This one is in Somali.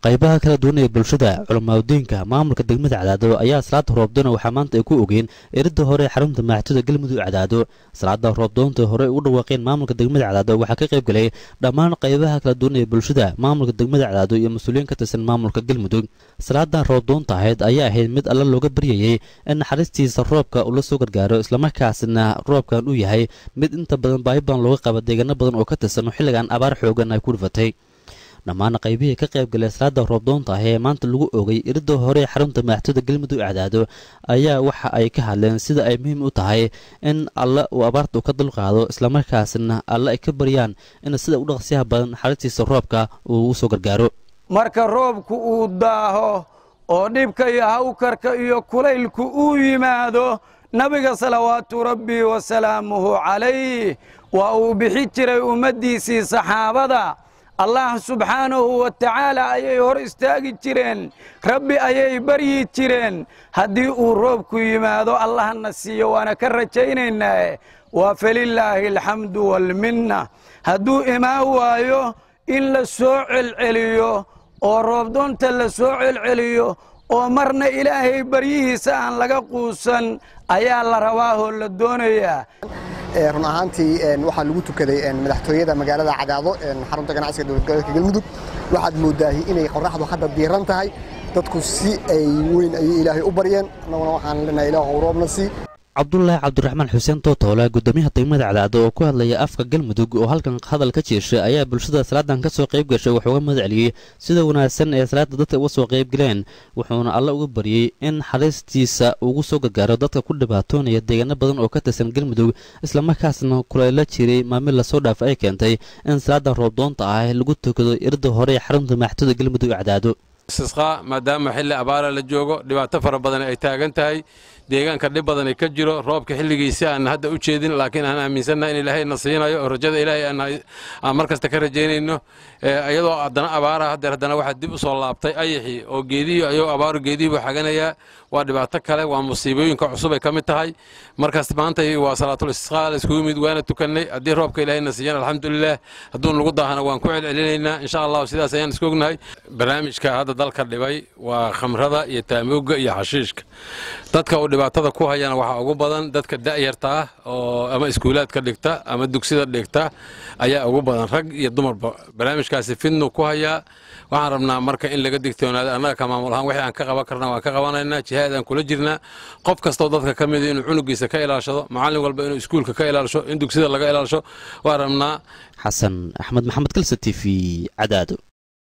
qaybaha kala duwan ee bulshada culamaadudiinka maamulka degmada cadaado ayaa salaada roobdoona waxaa maanta ay ku ogeen eridda hore ee xarunta maaxituda galmudug cadaado salaada roobdoonta hore u dhawaaqeen maamulka degmada cadaado waxaa ka qayb galay dhammaan qaybaha kala duwan ee bulshada maamulka degmada cadaado iyo mas-uuliyiin ka tirsan maamulka galmudug salaadan roobdoonta ahayd ayaa ahayd mid alla looga baryayey in naxariistiisa roobka uu la soo gargaaro islamarkaasna roobkan uu yahay mid inta badan baahi badan looga qaba deegaano badan oo ka tirsan xilligan abaar xoogan ay ku dhifatay dhammaan qaybihii ka qayb galay salaada roobdoonta ah ee maanta lagu oogay iridda hore ee xarunta maaxituda galmudug cadaado ayaa waxa ay ka hadleen sida ay muhiim u tahay in alle uu abaarta u ka dulqaado islamarkaasna alle ay ka baryaan in sida u dhaqsiyaha badan naxariistiisa roobka uu u soo gargaaro marka roobku uu daaho oo dhibka iyo hawkarka iyo kulaylku uu yimaado nabiga salawaatu rabbi wasalaamuhu calayh waa uu bixi jiray ummaddiisii saxaabada allah subxaanahu wa tacaala ayay hor istaagi jireen rabbi ayay baryi jireen haddii uu roobku yimaado allahna siiyo waana ka rajaynaynaa waa falilaahi alxamdu waalminna hadduu imaan waayo in la soo celceliyo oo roobdoonta la soo celceliyo oo marna ilaahay baryihiisa aan laga quusan ayaa la rabaahoo la doonayaa run ahaantii waxaa lagu tukaday madaxtooyada magaalada cadaado xarunta ganacsiga dowlad goboleedka galmudug waxaad moodaahi inay qoraxdu hadda diiran tahay dadku si ay weyn ayay ilaahay u baryeen annaguna waxaan leenahay ilaah roobna sii cabdulaahi cabdiraxmaan xuseen tootoole gudoomiyaha degmada cadaado oo ku hadlaya afka galmudug oo halkan hadal ka jeeshay ayaa bulshada salaadan ka soo qayb gashay wuxuuga mahad celiyey sida wanaagsan ee salaada dadka uga soo qayb galeen wuxuuna alle uga baryey in xariistiisa ugu soo gargaaro dadka ku dhibaatoonaya deegaano badan oo ka tirsan galmudug islamarkaasna kulayla jiray maamil lasoo dhaaf ay keentay in salaadan roobdoonta ah lagu tukado irda hore ee xarunta maaxituda galmudug cadaado istisqaa maadaama xilli abaara la joogo dhibaato fara badan ay taagan tahay deegaanka dhib badan ka jiro roobka xilligiisi aan hadda u jeedin laakiin aan aaminsannahay in ilaahay na siinayo oo rajada ilaahay aan mar kasta ka rajaynayno iyadoo haddana abaara haddeer haddana waxaa dib u soo laabtay ayaxii oo geedihii ayuu abaaru geedihii buu xaganayaa waa dhibaato kale waa musiibooyinka cusub ay ka mid tahay markaas maanta waa salaatul istisqaa la iskugu yimid waana tukannay haddii roobka ilaahay na siiyan alxamdulilah hadduu nagu daahana waan ku celcelinaynaa insha allahu sidaas ayaan isku ognahay barnaamijka hadda dalka dhibay waa khamrada iyo taamooga iyo xashiishka dadka uu dhibaatada ku hayana waxaa ugu badan dadka da'yarta ah oo ama iskuulaadka dhigta ama dugsida dhigta ayaa ugu badan rag iyo dumarba barnaamijkaasi fidnu ku hayaa waxaan rabnaa marka in laga digtoonaado annaga ka maamul ahaan wixii aan ka qaban karna waan ka qabanaynaa jihaad aan kula jirnaa qof kastoo dadka ka mida inuu cunugiisa ka ilaashado macallin walba inuu iskuulka ka ilaasho in dugsida laga ilaasho waan rabnaa xasan axmed maxamed kalse t v cadaado